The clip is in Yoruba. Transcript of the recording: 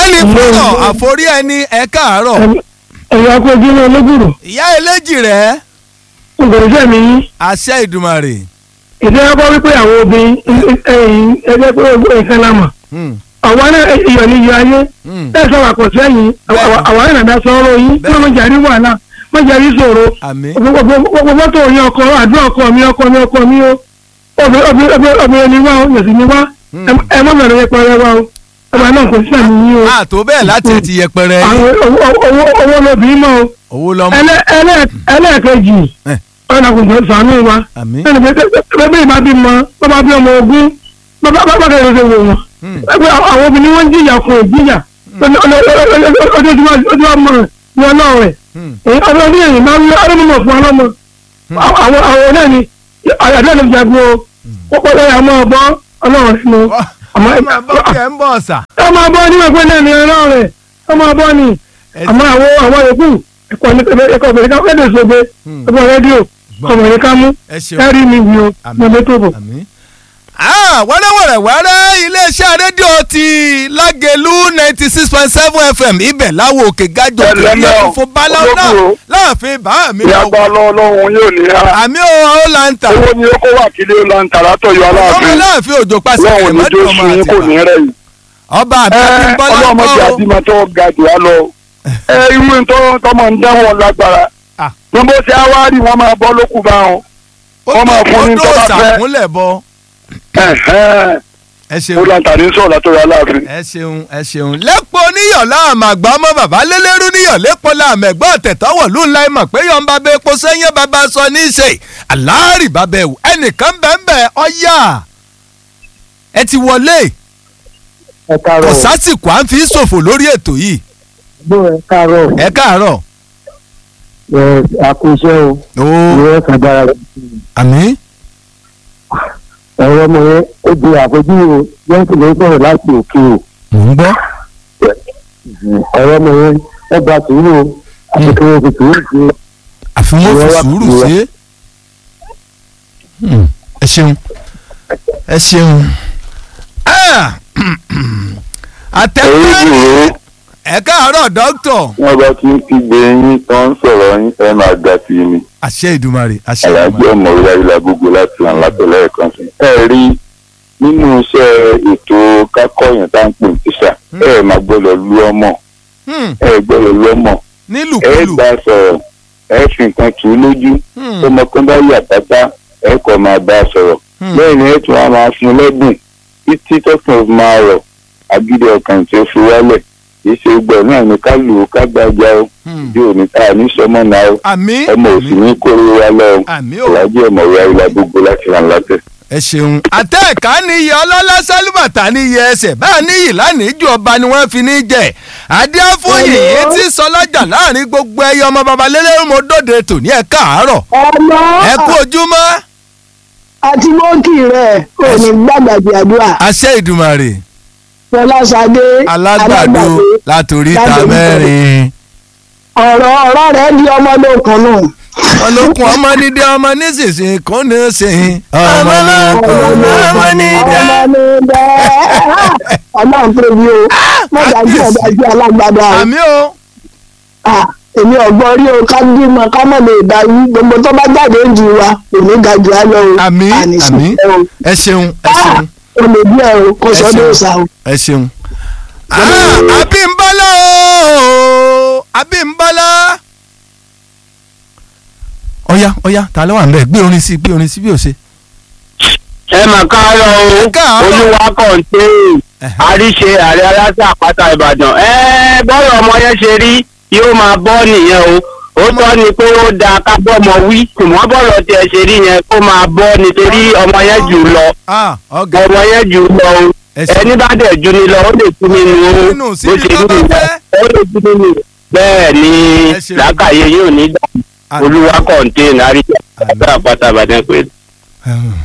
ọ̀gbẹ́ni fúnọ̀ àforí ẹni ẹ káàárọ̀ ẹ̀yà kó ojú ní olóbùrò ìyá eléjì rẹ̀ ògbòròṣẹ́ mi yín àṣẹ ìdùmarè. ìdí ẹ̀kọ́ wípé àwọn obìnrin ẹ̀yìn ẹgbẹ́ pé ogún ìkan lámà Hmm, àwọn náà iyọ̀ ní iyọ̀ ayé hmm. ẹ̀ sọ wà pọ̀ sẹ́yìn àwọn náà nàdá sọ̀rọ̀ yín kí wọ́n má jàrí wàhálà má jàrí ṣòro àmín gbogbo mọ́tò yín ọkọ àdúrà ọkọ mi ọkọ mi ọkọ mi ó obìnrin ni wá ó yẹ̀sì ni wá ẹ má bẹ̀rẹ̀ yẹpẹrẹ wá ó ọba náà kò sí àmì yín o àtò bẹ́ẹ̀ láti ti yẹpẹrẹ àwọn owó owó lóbìnrin mọ́ o owó lọ́mọ ẹlẹ́- ẹlẹ́- ẹlẹ́ẹ̀kejì Eh. ọ̀nà kò jọ sànú wa àmín ẹnì pé bẹ́ẹ̀ bá bí mọ bàbá bí ọmọ ogun bàbá bàbá kẹrin ṣe wò wọn Hmm, ẹgbẹ́ àwọn obìnrin wọn ń jìyà fún ìjìyà ojoojúmọ́ mọ̀ ní ọlọ́run rẹ̀ hmm, èyí ọdún ọdún yẹn máa ń lé ọdún mímọ̀ fún ọlọ́mọ àwọn àwọn náà ni àyàdé ló jagun o ó pọ̀ lọ́yà ọmọ ọ̀bọ ọlọ́run rẹ̀ nu Ọ- àmọ́ ẹ máa bọ́ kí ẹ ń bọ̀ ọ̀sà. ọmọ ọ̀bọ níwọ̀n pé náà ni ọlọ́run rẹ̀ ọmọ ọ̀bọ ni Ẹ- àmọ́ àwọn àwọn yòókù ẹ̀kọ́ ní ẹ̀kọ́ obìnrin ká fẹ́ẹ́ sọgbẹ́ Hmm, ẹ̀kọ́ rédíò gbọ́. ọmọbìnrin ká mú ẹ ṣeun ẹ̀rí mi wí o Àmín. mo lè tó bọ̀. àmín. Ah, wẹ́rẹ́wẹ́rẹ́ wẹ́rẹ́ iléeṣẹ́ rédíò ti lágẹ̀lú ninety six point seven fm ibẹ̀ láwo òkè gájọ Ẹ lẹ́mẹ̀ kìlọ̀ o, fún báláwo náà olókùn o. láàfin bá mi ní lọ. agbára ọlọ́run yóò ní ha àmì ò ó là ń tà owó ni ó kó wà kílé ó la ń tà látọ̀yọ̀ ọmọ aláàfin aláàfin òjò pàṣẹ ọlọ́run ní kẹrìmọ́tò jó ọmọ sun yín kò ní àtìgbà rẹ̀ yìí. ọba ẹ àbíkú bọ́lá ọlọ́run mọ̀jẹ̀ kọ́ àdìmọ̀ tó ga jù á lọ. ẹ irú tó tọmọ ń dánwò lágbára Ah. ní bó ṣe awárí wọn máa bọ́ lókù bá wọn. ó wọ́n máa fún ní tó tó bá fẹ́. sàkúnlẹ̀ bọ Ẹ̀hẹ́n. ẹ ó ṣeun la ń tà ní sọ̀rọ̀ látọ̀yọ̀ aláàfin. ẹ ṣeun ẹ ṣeun lẹ́pọ̀ níyọ̀ láàmú àgbà ọmọ bàbá lélẹ́rú níyọ̀ lẹ́pọ̀ láàmú ẹ̀gbọ́n ọ̀tẹ̀tọ́wọ̀ ló ń la ìmọ̀ pé yọ̀ ń bá bẹ epo sẹ́yìn bàbá sọ ní í ṣe aláàrì bàbá ẹ̀wù ẹnìkan bẹ́ẹ̀ ọ̀yà ẹ ti wọlé ẹ kò káàárọ̀ sásìkò à ń fi ṣòfò lórí ètò yìí bó ẹ káàárọ̀ ẹ káàárọ̀ ẹ àkóso ó ìwé kàdára àmí ẹ̀rọ ọmọ yẹn ó di àfojúwo yẹn sì lè sọ̀rọ̀ láti òkè o mò ń gbọ́ ẹ̀rọ ọmọ yẹn ẹ gba sùúrù o àti kí wọ́n fi sùúrù sí i. àfi wọ́n fi Ìwọ wá- sùúrù ìwọ- ṣe é Hmm, ẹ ṣeun ẹ ṣeun Ah, àtẹ̀kọ́ ẹ káàárọ̀ dókítà wọ́n bá ti ń kígbe yín tó ń sọ̀rọ̀ yín ẹ máa ga sí i ni àṣẹ ìdùmarè àṣẹ aláàjì ìdùmarè ọmọ orí ayélujára gbogbo láti hàn látọ̀lẹ́ ẹ̀kan sí. ẹ rí nínú iṣẹ́ ètò kákọ́yìn tá à ń pè ní tíṣà ẹ máa gbọ́dọ̀ lu ọmọ Hmm, ẹ gbọ́dọ̀ lu ọmọ ẹ nílùkulù gbà sọ̀rọ̀ ẹ fi nǹkan tù ú lójú Hmm, ọmọ kan bá yà pátá ẹ kọ́ máa bá a sọ̀rọ̀ hmm, lẹ́yìn ẹ tún wá máa fún un lẹ́bùn títí tọkàn fi máa rọ̀ agídí ọkàn tí ó fi wálẹ̀ kì í ṣe gbọ́ náà ní ká lù ú ká gbàgbà ó hmm. bí òní tá a ní sọmọ náà ó àmì ọmọ òsì ní kóró wa lọ́wọ́ àmì ò ọ̀làjì ọmọ ìyá ìlà gbogbo láti ràn látẹ̀. ẹ ṣeun àtẹ̀ká níyì ọlọ́lá sálúbàtà níyì ẹsẹ̀ bá níyì lánìí ju ọba ni wọ́n fi ní jẹ adéáfóyè yìí ti sọ lọ́jà láàrin gbogbo ẹyẹ ọmọ baba lélẹ́rìmọ́dọ́dẹ tòní ẹ̀ káàárọ̀ ọmọ ẹ kú ojúmọ́ àti mọ́kì rẹ̀ ò ní gbàgbàgbé àdúrà àṣẹ ìdùmarè fọláṣadé alágbàdo látòrí ta Lágbàdo. mẹ́rin ọ̀rọ̀ ọ̀rọ̀ rẹ̀ di ọmọdé kan náà ọlọ́kùn ọmọ nídìí ọmọ nísinsìnyí kò ní í sìn ọmọ lọ́kùn ọmọ nídìí. ọmọdé ọlọ́run tó bí o mọ̀dájú ọ̀dájú alágbàdo àwọn àmì o Ah, èmi ọ̀gbọ́n rí o ká bímọ ká mọ̀ lè darí gbogbo tó bá jáde ń ju wa kò ní ga jù á lọ o àmì Àní sí àmì ẹ o. ẹ ṣeun ẹ ṣeun o lè bí ẹ o kò Ẹ sọ́dọ̀ ṣeun. ọ̀sà o. ẹ ṣeun. Ah, Abímbọ́lá o Abímbọ́lá. ọ̀ya ọ̀ya ta ló wà ń bẹ̀ gbé orin sí gbé orin sí bí o ṣe. ẹ mà káàárọ̀ o Ẹ káàárọ̀. olúwa kọ̀ǹté Ẹ̀hẹ́. àríṣe ààrẹ aláṣẹ àpáta ìbàdàn ẹ bọ́rọ̀ ọmọ yẹn ṣe rí yóò máa bọ́ nìyẹn o ó tọ́ ni pé ó da ká bọ́mọ wí ṣùgbọ́n bọ́rọ̀ tiẹ̀ ṣe rí yẹn kó máa bọ́ nítorí ọmọ yẹn jù lọ Ah, ọ̀gá ọmọ yẹn jù lọ o ẹ ṣe. ẹni bá dẹ̀ ju ni lọ ó lè tú nínú o Nínú bó síbi ṣe tó rí bá nìyẹn fẹ́. ó lè tú nínú bẹ́ẹ̀ ni Ẹ ṣe. làákàyè yóò ní dà Àmín. olúwa kọ̀ǹté àríṣe ààrẹ àpáta ìbàdàn pé Ẹ̀hún.